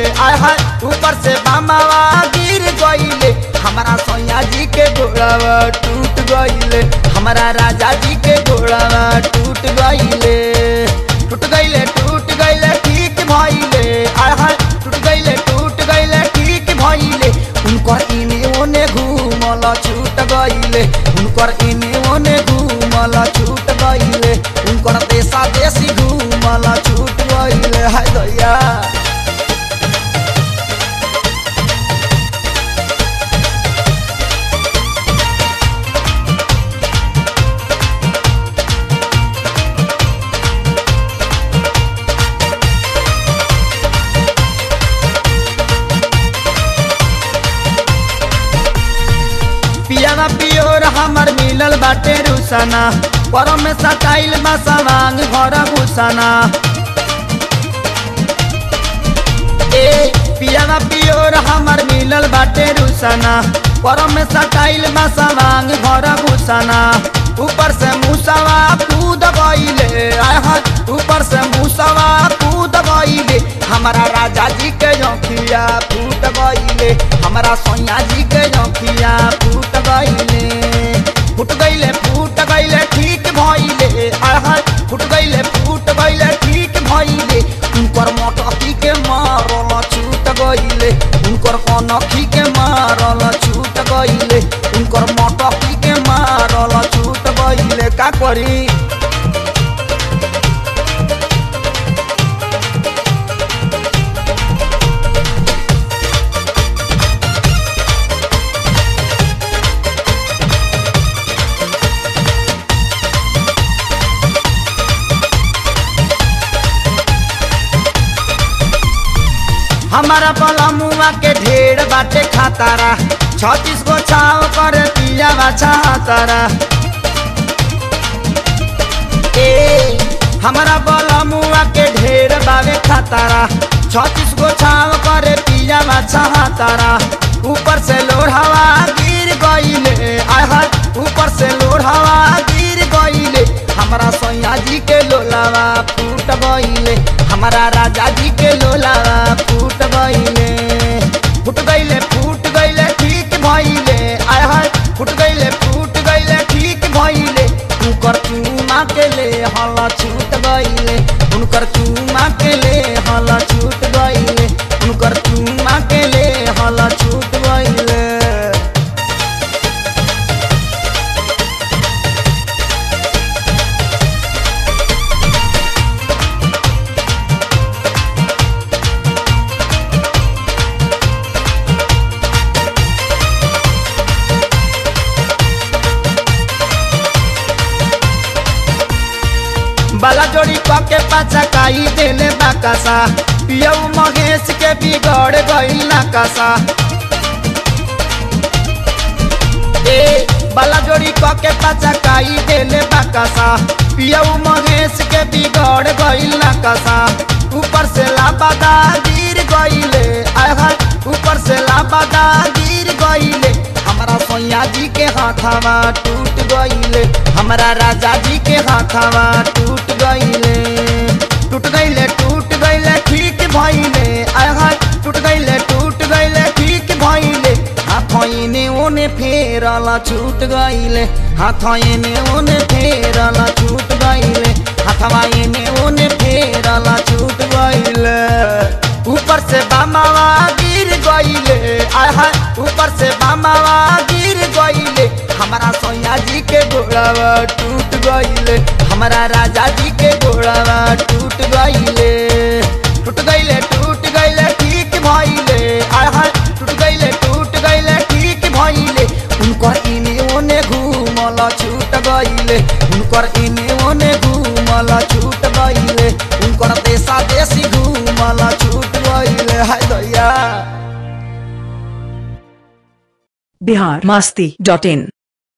आय हाय ऊपर से बामावा गिर गईले हमारा सैया जी के घोड़ावा टूट गईले हमारा राजा जी के घोड़ावा टूट गईले टूट गईले टूट गईले ठीक भइले आय हाय टूट गईले टूट गईले ठीक भइले उनकर इने ओने घूमल छूट गईले उनकर इने ओने घूमल छूट गईले उनकर देशा देशी घूमल छूट गईले हाय दैया पियावा पियोर हमर मिलल बाटे रुसना पर में सटाइल बा सवांग घर घुसना ए पियावा पियोर हमर मिलल बाटे रुसना पर में सटाइल बा सवांग घर घुसना ऊपर से मुसवा कूद गईले आय हाय ऊपर से मुसवा कूद गईले हमारा राजा जी के जोखिया फूट गईले हमारा सोनिया जी के जोखिया फूट गईले फूट गईले फूट गईले ठीक भइले आय हाय फूट गईले फूट गईले ठीक भइले उनकर मोटकी के मारल छूट गईले उनकर कनखी के मारल छूट गईले उनकर मोटकी के मारल छूट गईले का करी हमारा पलमुआ के ढेर बाटे खातारा छत्तीस गो छाव कर पिया बाछा तारा ए हमारा बलमुआ के ढेर बावे खातारा छत्तीस गो छाव करे पिया बाछा तारा ऊपर से लोढ़ावा गिर गईले आय हाय ऊपर से लोढ़ावा गिर गईले हमारा सैया जी के लोलावा फूट गईले हमारा राजा जी के लोलावा फूट गईले फूट गईले फूट गईले ठीक भइले आय हाय फूट गईले फूट गईले ठीक भइले उनकर चूमा के ले हल छूट गईले उनकर चूमा के ले हल छूट गईले उनकर चूमा के ले हल छूट गईले बाला जोड़ी पके पाचा काई देले बाकासा पियऊ महेश के बिगड़ गईल नाकासा ए बाला जोड़ी पके पाचा काई देले बाकासा पियऊ महेश के बिगड़ गईल नाकासा ऊपर से लाबादा गिर गईले आय हाय ऊपर से लाबादा गिर गईले हमारा सैया जी के हाथावा टूट गईले हमारा राजा जी के हाथावा टूट गईले टूट गईले टूट गईले ठीक भइले आय हाय टूट गईले टूट गईले ठीक भइले हाथ इने ओने फेरल छूट गईले हाथ इने ओने फेरल छूट गईले हाथवा इने ओने फेरल छूट गईले ऊपर से बामावा गिर गईले आय हाय ऊपर से बामावा गिर गईले हमारा सैया जी के घोड़ावा टूट गईले हमारा राजा जी के घोड़ावा टूट गईले टूट गईले टूट गईले ठीक भइले आय हाय टूट गईले टूट गईले ठीक भइले उनकर इने ओने घूमल छूट गईले उनकर इने ओने घूमल छूट गईले उनकर देशा देशी घूमल छूट गईले हाय दैया बिहार मास्ती डॉट इन